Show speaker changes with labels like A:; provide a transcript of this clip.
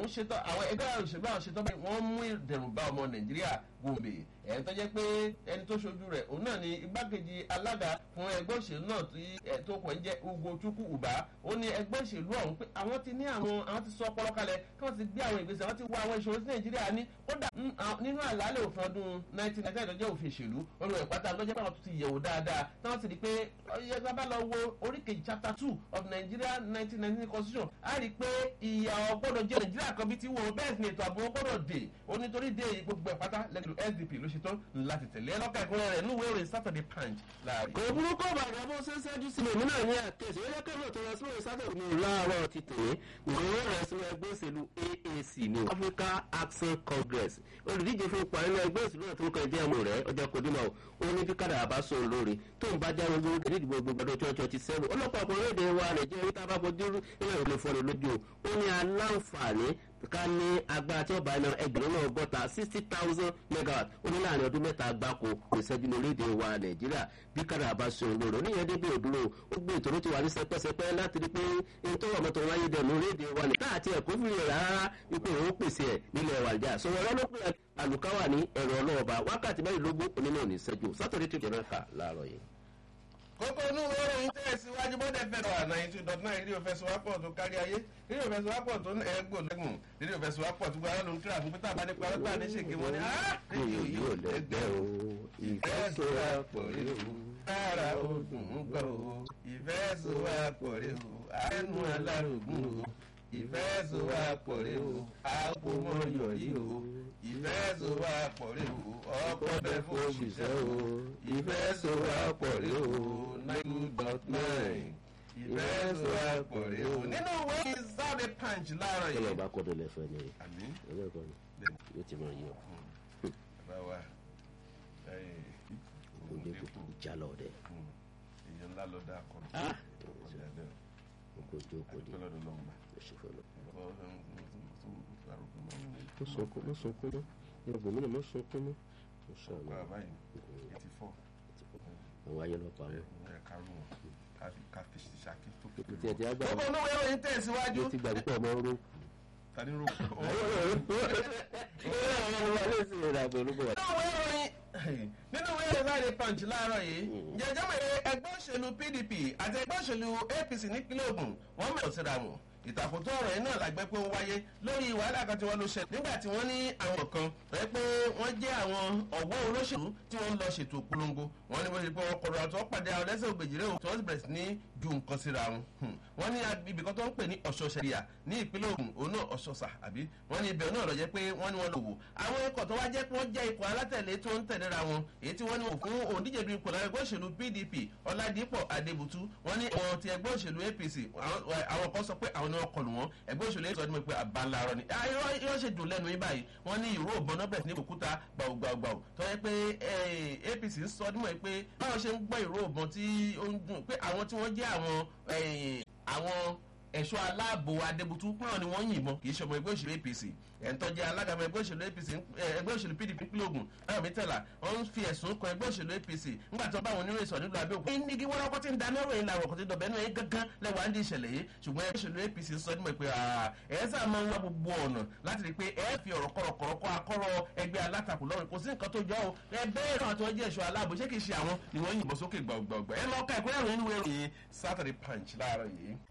A: ṣetán àwọn ẹgbẹ́ òṣèlú àwọn ṣetán bí wọ́n mú ìdẹ̀rùn bá ọmọ nàìjíríà gòmè ẹni tó jẹ́ pé ẹni tó ṣojú rẹ̀ òun náà ni igbákejì alága fún ẹgbẹ́ òṣèlú náà tó kàn ń jẹ́ ugo chukwu uba ó ní ẹgbẹ́ òṣèlú ọ̀hún pé àwọn ti ní àwọn àwọn ti sọ ọpọlọ kalẹ̀ kí wọ́n ti gbé àwọn ìgbésẹ̀ wọ́n ti wá àwọn ìṣòro sí nàìjíríà ní kódà nínú àlàálẹ̀ òfin ọdún 1999 tó jẹ́ òfin ìṣèlú olùwẹ̀ pátá lọ́jọ́ pé àwọn tó ti yẹ̀wò dáadáa táwọn sì rí pé ọyẹ sábà lọ wo oríkèjì chapter two of nigeria 1999 constitution á rí i pé ìyà ọgbọ́dọ̀ jẹ́ nàìjíríà kan bí ti wọ̀ bẹ́ẹ̀ sì ni ètò ààbò gbọ́dọ̀ dé onítorí dé gbogbo ẹ̀ pátá lẹ́nu sdp ló ṣe tán láti tẹ̀lé ẹlọ́ka ìpínlẹ̀ rẹ̀ níwèé ìròyìn saturday punch láàrin.
B: kò burúkú bàjẹ́ bó ṣe ń ṣẹ́jú sílẹ̀ mí náà ní àkẹ́sì ó yẹ kẹ́lẹ́ tó lọ sí ìròyìn saturday ní láàárọ̀ ti tẹ̀lé ìròyìn rẹ̀ sínú ẹgbẹ́ òṣèlú aac ní africa action congress olùdíje fún ipò àrílẹ̀ ẹgbẹ́ òṣèlú náà tó ń kàn jẹ́ ọmọ rẹ̀ ọjọ́ kodimọ̀ ó ní bí kádà àbá sọ lórí tó ń bá jáwé gbogbo kẹ́lẹ́ ìdìbò gbogbo ọdún twenty twenty seven ọlọ́pàá ọkùnrin èdè wa nàìjíríà yìí tá a bá fojú nínú ìròyìn fọ́ni lójú ó ní aláǹfààní ká ní agbára tí ó bá iná ẹgbẹ̀rún náà gọ́ta sixty thousand megawatt ó ní láàrin ọdún mẹ́ta gbáko ìṣẹ́jú ní orílẹ̀-èdè wa nàìjíríà bí kára bá ṣe olóró níyẹn débi òdúró ó gbé ìtòrò tí wà ní sẹpẹsẹpẹ láti rí pé ní tó wà mọ́tò wáyé dẹ̀nu orílẹ̀-èdè wa nàìjíríà àti ẹ̀kọ́ fún ìrẹ̀ rárá wípé òun pèsè ẹ̀ nílẹ̀ wàjà sọ̀rọ̀ ọ̀rọ̀ ló pè àlùkáwà ní ẹ̀rọ ọlọ́ọ̀ba wákàtí mẹ́rìnlógún onímọ̀ ní ìṣẹ́jú sátọ̀dẹ̀ tó jẹ́ náà kà láàárọ̀ yìí
A: kókó inú ìròyìn tẹ̀síwájú bọ́dẹ̀ fẹ́ràn àná yìí two dot nine rédíò fẹsùwápọ̀ tó kárí ayé rédíò fẹsùwápọ̀ tó ní ẹgbò lẹ́gùn rédíò fẹsùwápọ̀ tó gbára ló ń kíra fún pété àbánípa ọlọ́gbà ní ṣèké wọn ni rédíò yìí ò lẹ́gbẹ́ o ìfẹsùwápọ̀ rẹ o kára ogun ń gbọ́ o ìfẹsùwápọ̀ rẹ o àánú alárògùn o ìfẹsùwápọ̀ rẹ o àpòmọ́yọ̀ yìí o ìfẹsùwápọ̀ rẹ o ọkọ̀ bẹ́ẹ̀ fún òṣìṣẹ́ o ìfẹsùwápọ̀ rẹ o nine dot nine ìfẹsùwápọ̀ rẹ o. nínú ìwé ìsáde punch láàárọ̀ yìí.
B: kí ló bá kọ́ dọ̀lẹ́ fẹ́ ni
A: àmì
B: ẹlẹ́kọ̀ọ́ ni yóò ti máa yí ọ.
A: bá wa
B: kò jẹ́ kó ìjà lọ dẹ.
A: èèyàn ńlá lọ dá akọ
B: Ah! kò jókòó di
A: lọ́dọ̀ lọ́mọ.
B: oṣù fọlọ. mo sunkún mo sunkún mọ́ ní ọgbọ̀n mi náà mo sunkún mọ́ mo sọ
A: ọkọ
B: àná
A: àbáyé eighty four
B: àwọn ayé lọ́pàá wọn.
A: ẹ̀ka rú wọn ká fi ṣàkí tó
B: kò tiẹ̀ tí a gbà
A: gbogbo olówó ìròyìn tẹ̀síwájú.
B: mo ti gbàgbé pé ọmọ ń ró.
A: tani ro.
B: nínú
A: nínú ìwé ìròyìn nínú ìwé ìròyìn láàrin punch láàárọ̀ yìí jẹjọ́ mọ̀ ẹgbẹ́ òṣèlú pdp àti ẹgbẹ́ òṣèlú apc nípínlẹ̀ ogun wọ́n mẹ́rin síra wọn ìtàkùn tó ọ̀rọ̀ yìí náà lágbẹ́ pé ó wáyé lórí wàhálà kan tí wọ́n ló ṣẹlẹ̀ nígbà tí wọ́n ní àwọn kan rẹ pé wọ́n jẹ́ àwọn ọ̀wọ́ olóṣèlú tí wọ́n ń lọ ṣètò polongo wọ́n ní wọ́n ṣe pé wọ́n kọ̀rọ̀ àti wọ́n pàdé àwọn lẹ́sẹ̀ ògbèjìrè tí wọ́n sì bẹ̀rẹ̀ sí ní ju nǹkan síra wọn. wọ́n ní ibì kan tó ń pè ní ọ̀ṣọ́ṣẹ́ríà ní ìpínlẹ̀ ogun òun náà ọ̀ṣọ́ṣà àbí wọ́n ní ibẹ̀ náà lọ jẹ́ pé wọ́n ní wọ́n lò wò. àwọn ikọ̀ tó wá jẹ́ pé wọ́n jẹ́ ikọ̀ alátẹ̀lé tó ń tẹ̀léra wọn èyí tí wọ́n ní òfin òǹdíje du ipò lára ẹgbẹ́ òṣèlú pdp ọ̀làdìpọ̀ adébùtú wọ́n ní àwọn ti ẹgbẹ́ òṣèlú apc àwọn kan sọ pé àwọn ni wọ́n kọlù wọn ẹgbẹ́ òṣèlú ètò ọdún pé àbáńláàrọ̀ ni yóò ṣe dùn lẹ́nu yín báyìí wọ́n ní ìró òbọ̀n náà bẹ̀rẹ̀ sí ní òkúta gbàùgbàùgbàù tó yẹ pé apc ń sọ ọdún mọ̀ pé báwọn ṣe ń gbọ́ ìró òbọ̀n tí ó ń dùn pé àwọn tí wọ́n jẹ́ àwọn àwọn ẹ̀ṣọ́ aláàbò adébútú pọ́n ni wọ́n yìnbọn kì í ṣe ọmọ ẹgbẹ́ òṣèlú apc ẹ̀ńtọ́jẹ́ alágàmọ ẹgbẹ́ òṣèlú apc ẹgbẹ́ òṣèlú pdp pínlẹ̀ ogun ayọ̀ mítẹ̀lá wọ́n ń fi ẹ̀sùn kan ẹgbẹ́ òṣèlú apc nígbà tí wọ́n bá wọn nínú ìsọ̀ nílùú abẹ́òkú. ní igi wọ́n kọ́ tí ń da mẹ́rọ yìí làwọn kò ti dọ̀bẹ́ náà gángan lẹ́wọ̀n àǹdí ìṣẹ̀lẹ̀ yìí ṣùgbọ́n ẹgbẹ́ òṣèlú apc sọ nímọ̀ pé ẹ̀ sá máa ń wá gbogbo ọ̀nà láti rí i pé ẹ fi ọ̀rọ̀ kọ̀rọ̀kọ̀rọ̀ kọ́ akọ́rọ̀ ẹgbẹ́ alátakò lọ́rùn kò sí nǹkan tó jọ ọ́ ẹ bẹ́ẹ̀ náà tí wọ́n jẹ́ ẹ̀ṣọ́ aláàbò ṣé kì í ṣe àwọn ni wọ́n yìnbọn sókè gbàgbàgbà ẹ lọ́ọ́ ka ìpínlẹ̀ ìròyìn ìwé ìròyìn saturday punch láàárọ̀ yìí.